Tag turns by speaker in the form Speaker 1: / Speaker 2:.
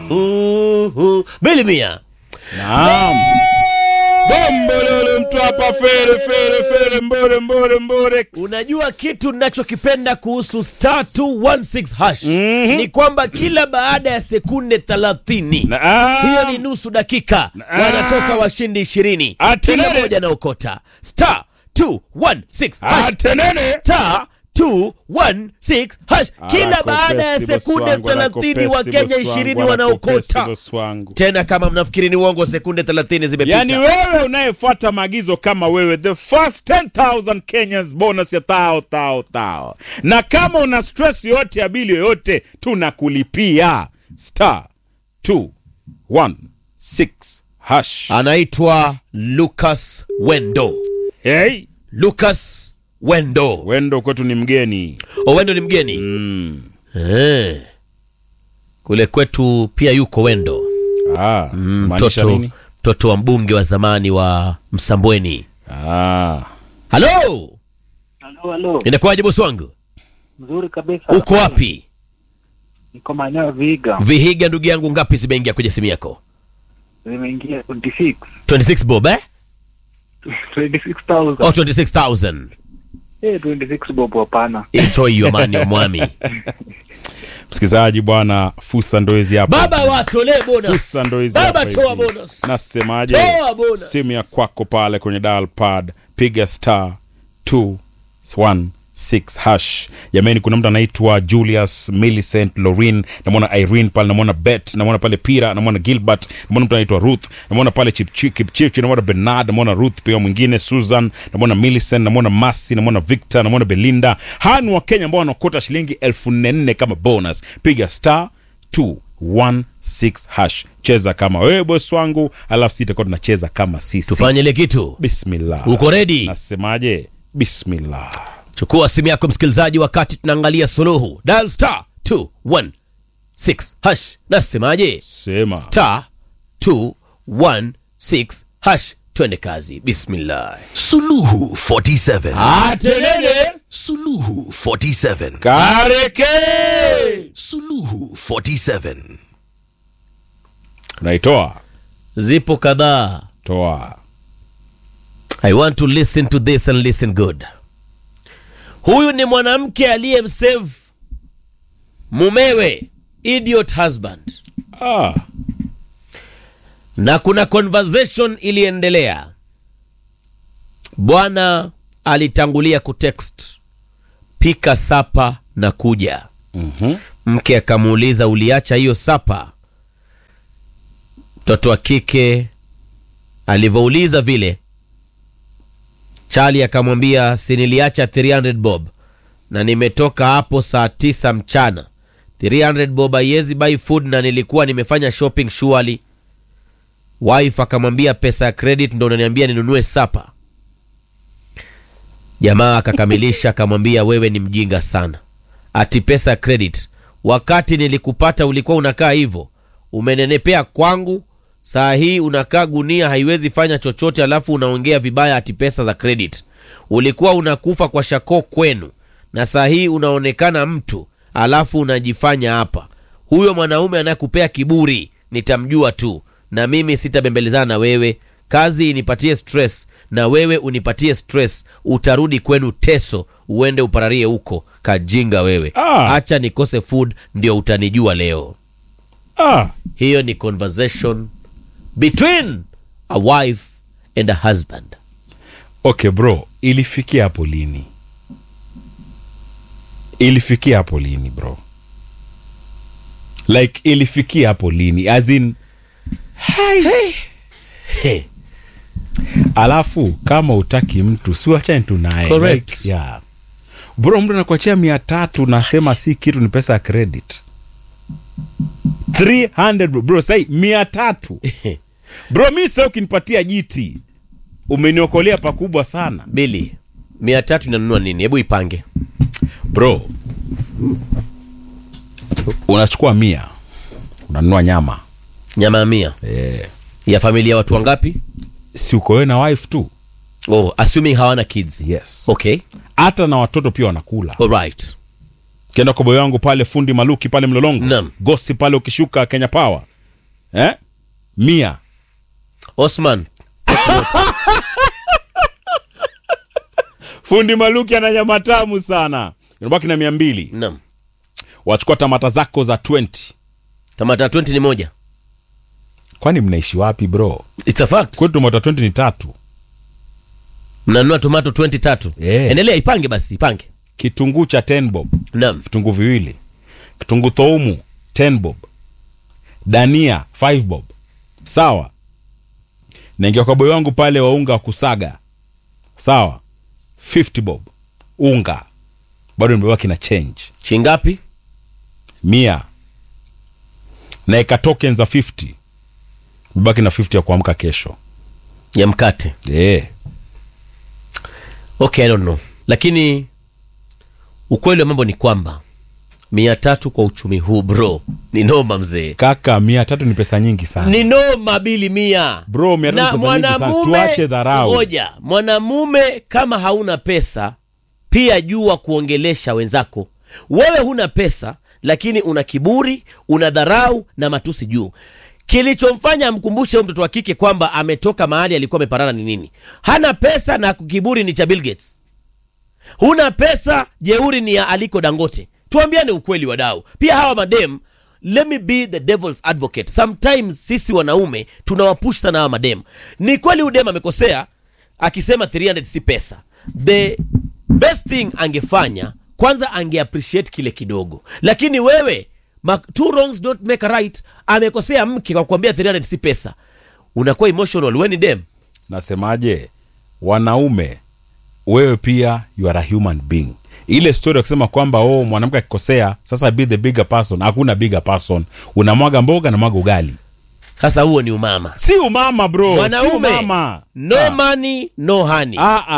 Speaker 1: Uhu. Bilimia.
Speaker 2: Naam. Bombololo mtu hapa fere fere fere mbore mbore mbore.
Speaker 1: Unajua kitu ninachokipenda kuhusu star 216 hash ni kwamba kila baada ya sekunde 30
Speaker 2: Naam.
Speaker 1: hiyo ni nusu dakika wanatoka washindi ishirini
Speaker 2: Atenene.
Speaker 1: kila moja na ukota star 216 hash
Speaker 2: Atenene.
Speaker 1: star 216 hash kila
Speaker 2: Alako
Speaker 1: baada ya
Speaker 2: pesi boss
Speaker 1: sekunde
Speaker 2: wangu, alako
Speaker 1: 30
Speaker 2: pesi
Speaker 1: wa Kenya
Speaker 2: boss wangu,
Speaker 1: 20
Speaker 2: alako
Speaker 1: wanaokota
Speaker 2: pesi boss wangu.
Speaker 1: tena kama mnafikiri ni uongo sekunde 30 zimepita
Speaker 2: Yaani wewe unayefuata maagizo kama wewe, the first 10,000 Kenyans bonus ya tao tao tao, na kama una stress yoyote ya bili yoyote, tunakulipia star 216 hash.
Speaker 1: anaitwa Lucas Wendo
Speaker 2: Hey,
Speaker 1: Lucas Wendo
Speaker 2: wendo kwetu ni mgeni
Speaker 1: O, Wendo ni mgeni
Speaker 2: mm.
Speaker 1: eh. kule kwetu pia yuko Wendo
Speaker 2: ah, maanisha
Speaker 1: mtoto
Speaker 2: nini?
Speaker 1: mtoto wa mbunge wa zamani wa Msambweni
Speaker 2: Ah.
Speaker 1: halo
Speaker 3: Halo, halo.
Speaker 1: inakuwaje bosi wangu
Speaker 3: Mzuri kabisa.
Speaker 1: uko wapi
Speaker 3: Niko maeneo ya Viga.
Speaker 1: vihiga ndugu yangu ngapi zimeingia kwenye simu yako
Speaker 3: Zimeingia 26.
Speaker 1: 26 bob eh?
Speaker 3: 26,000.
Speaker 1: oh, 26000
Speaker 3: Eh, 26 bob hapana.
Speaker 1: enjoy your money omwami
Speaker 2: Msikilizaji bwana, fursa ndo hizi hapa.
Speaker 1: baba watolee bonus
Speaker 2: Fursa ndo hizi
Speaker 1: baba
Speaker 2: hapa
Speaker 1: toa
Speaker 2: hivi.
Speaker 1: bonus
Speaker 2: Nasemaje?
Speaker 1: Toa bonus.
Speaker 2: Simu ya kwako pale kwenye dial pad, piga star 216 hash. Jamani, kuna mtu anaitwa Julius Millicent Lorin, namwona Irene pale, namwona Bet, namwona pale Pira, namwona Gilbert, namwona mtu anaitwa Ruth, namwona pale Chipchi- Kipchirchir, namwona Bernard, namwona Ruth pia mwingine, Susan, namwona Millicent, namwona Masi, namwona Victor, namwona Belinda. Hawa ni Wakenya ambao wanakota shilingi elfu nne nne kama bonus. Piga star 216 hash. Cheza kama wewe boss wangu, alafu sisi tutakuwa tunacheza kama sisi.
Speaker 1: tufanye ile kitu
Speaker 2: Bismillah.
Speaker 1: uko ready
Speaker 2: Nasemaje? Bismillah.
Speaker 1: chukua simu yako msikilizaji wakati tunaangalia suluhu dial star 216 hash nasemaje
Speaker 2: Sema.
Speaker 1: star 216 hash twende kazi bismillah
Speaker 4: Suluhu 47.
Speaker 1: atenene
Speaker 4: Suluhu 47.
Speaker 2: Kareke.
Speaker 4: Suluhu 47.
Speaker 2: Naitoa.
Speaker 1: zipo kadhaa
Speaker 2: Toa.
Speaker 1: i want to listen to this and listen good huyu ni mwanamke aliyemsave mumewe idiot husband
Speaker 2: Ah.
Speaker 1: na kuna conversation iliendelea bwana alitangulia kutext pika sapa na kuja
Speaker 2: Mhm.
Speaker 1: mke akamuuliza uliacha hiyo sapa mtoto wa kike alivyouliza vile chali akamwambia si niliacha 300 bob na nimetoka hapo saa tisa mchana 300 bob haiwezi buy food na nilikuwa nimefanya shopping shuali wife akamwambia pesa ya credit ndo unaniambia ninunue sapa jamaa akakamilisha akamwambia wewe ni mjinga sana ati pesa ya credit wakati nilikupata ulikuwa unakaa hivyo umenenepea kwangu saa hii unakaa gunia haiwezi fanya chochote alafu unaongea vibaya ati pesa za credit ulikuwa unakufa kwa shako kwenu na saa hii unaonekana mtu alafu unajifanya hapa huyo mwanaume anayekupea kiburi nitamjua tu na mimi sitabembelezana na wewe kazi inipatie stress na wewe unipatie stress utarudi kwenu teso uende upararie huko kajinga wewe
Speaker 2: Ah.
Speaker 1: acha nikose food ndio utanijua leo
Speaker 2: Ah.
Speaker 1: hiyo ni conversation between a wife and a husband
Speaker 2: Okay bro, ilifikia hapo lini? Ilifikia hapo lini bro? Like ilifikia hapo lini? As in
Speaker 1: hey.
Speaker 2: alafu kama utaki mtu si wachane tu naye
Speaker 1: Correct.
Speaker 2: like, yeah. bro mtu anakuachia mia tatu nasema si kitu ni pesa ya credit 300 bro, bro sai mia tatu bro mi sa ukinipatia jiti umeniokolea pakubwa sana
Speaker 1: bili mia tatu inanunua nini hebu ipange
Speaker 2: bro unachukua mia unanunua nyama
Speaker 1: nyama ya mia
Speaker 2: yeah.
Speaker 1: ya familia ya watu wangapi
Speaker 2: si uko wewe na wife tu
Speaker 1: oh, assuming hawana kids
Speaker 2: yes
Speaker 1: okay
Speaker 2: hata na watoto pia wanakula
Speaker 1: alright
Speaker 2: kienda kwa boyo wangu pale fundi maluki pale mlolongo
Speaker 1: Naam.
Speaker 2: gosi pale ukishuka kenya power eh? mia
Speaker 1: osman
Speaker 2: fundi maluki ana nyama tamu sana unabaki na mia mbili
Speaker 1: naam
Speaker 2: wachukua tamata zako za 20
Speaker 1: tamata 20 ni moja
Speaker 2: kwani mnaishi wapi bro
Speaker 1: It's a fact.
Speaker 2: kwetu tamata 20 ni tatu
Speaker 1: mnanunua tomato 20 tatu
Speaker 2: Yeah.
Speaker 1: endelea ipange basi ipange
Speaker 2: kitunguu cha 10 bob
Speaker 1: naam
Speaker 2: vitunguu viwili kitunguu thoumu 10 bob dania 5 bob sawa naingia kwa boy wangu pale wa unga wa kusaga sawa 50 bob unga bado nimebaki na change
Speaker 1: chingapi
Speaker 2: mia naeka token za 50 nimebaki na 50 ya kuamka kesho
Speaker 1: ya mkate
Speaker 2: yeah.
Speaker 1: okay i don't know lakini ukweli wa mambo ni kwamba mia tatu kwa uchumi huu bro ni noma mzee
Speaker 2: kaka mia tatu ni pesa nyingi sana
Speaker 1: ni noma bili mia
Speaker 2: Bro, mia tatu
Speaker 1: na
Speaker 2: ni pesa nyingi sana.
Speaker 1: mwanamume
Speaker 2: Tuache dharau.
Speaker 1: ngoja mwanamume kama hauna pesa pia jua kuongelesha wenzako wewe huna pesa lakini una kiburi una dharau na matusi juu kilichomfanya amkumbushe huyo mtoto wa kike kwamba ametoka mahali alikuwa ameparana ni nini hana pesa na kiburi ni cha Bill Gates huna pesa jeuri ni ya aliko dangote tuambiane ukweli wadau pia hawa madem let me be the devil's advocate sometimes sisi wanaume tunawapush sana hawa madem ni kweli udem amekosea akisema 300 si pesa the best thing angefanya kwanza ange appreciate kile kidogo lakini wewe ma, two wrongs don't make a right amekosea mke kwa kuambia 300 si pesa unakuwa emotional we ni dem
Speaker 2: nasemaje wanaume wewe pia you are a human being ile story ya kusema kwamba oh mwanamke akikosea sasa be the bigger person hakuna bigger person unamwaga mboga na mwaga ugali
Speaker 1: sasa huo ni umama
Speaker 2: si umama bro si
Speaker 1: mwanaume
Speaker 2: umama
Speaker 1: no money no honey
Speaker 2: ah, ah.